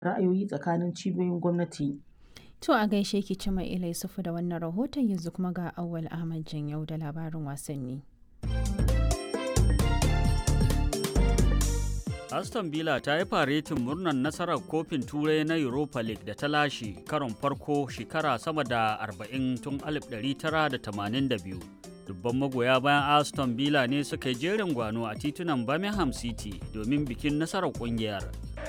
ra'ayoyi tsakanin cibiyoyin gwamnati. To a gaishe ki Cima Ila Yusufu da wannan rahoton yanzu kuma ga Auwal Ahmad Janyau da labarin wasanni. Aston Villa ta yi faretin murnar nasarar kofin turai na Europa League da ta lashe karon farko shekara sama da 40 tun 1982. Dubban magoya bayan Aston Villa ne suka yi jerin gwano a titunan Birmingham City domin bikin nasarar kungiyar.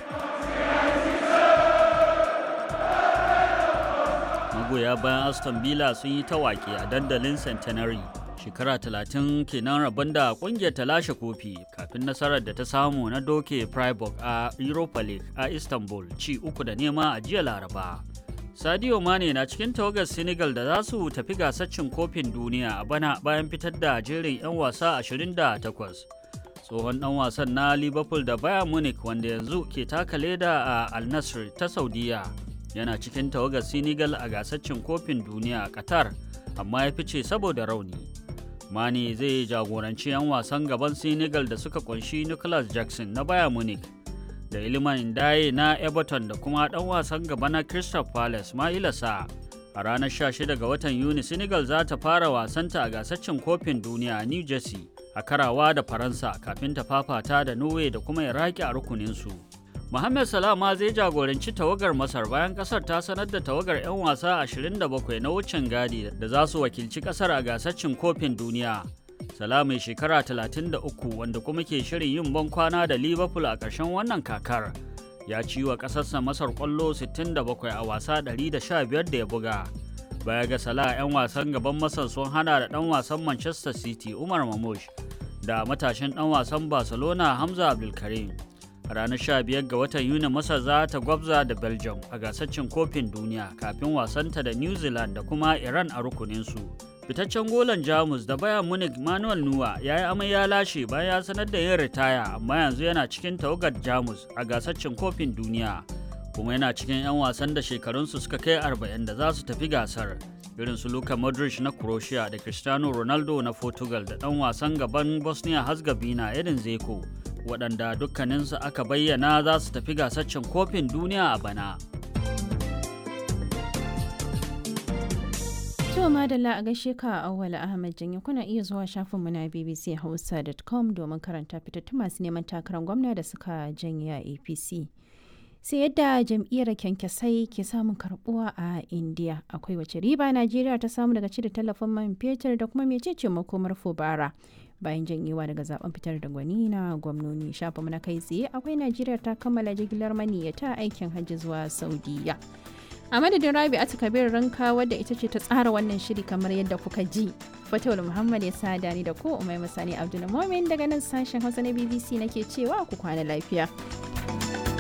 Magoya bayan Aston Villa sun yi tawaki a dandalin Centenary. shekara talatin kenan rabon da kungiyar ta lashe kofi kafin nasarar da ta samu na doke Freiburg a Europa League a Istanbul ci uku da nema a jiya Laraba. Sadio Mane na cikin tawagar Senegal da za su tafi gasar cin kofin duniya a bana bayan fitar da jerin 'yan wasa 28. Tsohon ɗan wasan na Liverpool da Bayern Munich wanda yanzu ke taka leda a Al Nassr ta Saudiya yana cikin tawagar Senegal a gasar cin kofin duniya a Qatar amma ya fice saboda rauni. Mane zai jagoranci 'yan wasan gaban Senegal da suka kunshi Nicholas Jackson na Bayern Munich da Iliman Ndaye na Everton da kuma ɗan wasan gaba na Crystal Palace Maila Sa. A ranar 16 ga watan Yuni Senegal za ta fara wasanta a gasar cin kofin duniya a New Jersey a karawa da Faransa kafin ta fafata da Norway da kuma Iraki a rukuninsu. Mohamed Salah ma zai jagoranci tawagar Masar bayan kasar ta sanar da tawagar 'yan wasa 27 na wucin gadi da za su wakilci kasar a gasar cin kofin duniya. Salah mai shekara 33 wanda kuma ke shirin yin ban kwana da Liverpool a ƙarshen wannan kakar. Ya ci wa ƙasarsa Masar ƙwallo 67 a wasa 115 da ya buga. Baya ga Salah 'yan wasan gaban Masar sun hana da ɗan wasan Manchester City Umar Mamush da matashin ɗan wasan Barcelona Hamza Abdulkarim. a ranar 15 ga watan yuni masar za ta gwabza da belgium a gasar cin kofin duniya kafin wasanta da new zealand da kuma iran a rukuninsu fitaccen golan jamus da bayan munich manuel nuwa ya yi amai ya lashe bayan ya sanar da yin ritaya amma yanzu yana cikin tawagar jamus a gasar cin kofin duniya kuma yana cikin 'yan wasan da shekarunsu suka kai 40 da za su tafi gasar irin su Luka Modric na Croatia da Cristiano Ronaldo na Portugal da ɗan wasan gaban Bosnia Herzegovina Edin Zeko waɗanda dukkaninsu aka bayyana za su tafi gasar cin kofin duniya a bana. To madalla a gaishe ka Auwal Ahmad Janye kuna iya zuwa shafinmu na bbchausa.com domin karanta fitattun masu neman takarar gwamna da suka janye a APC. sai yadda jam'iyyar kyankyasai ke samun karbuwa a indiya akwai wace riba najeriya ta samu daga cire tallafin man fetur da kuma mecece makomar fubara bayan janyewa daga zaben fitar da gwani na gwamnoni shafa na kai tsaye akwai najeriya ta kammala jigilar maniyyata aikin hajji zuwa saudiya a madadin rabi a kabir ranka wadda ita ce ta tsara wannan shiri kamar yadda kuka ji fatawul muhammad ya sada ni da ko umai masani abdul daga nan sashen hausa na bbc nake cewa ku kwana lafiya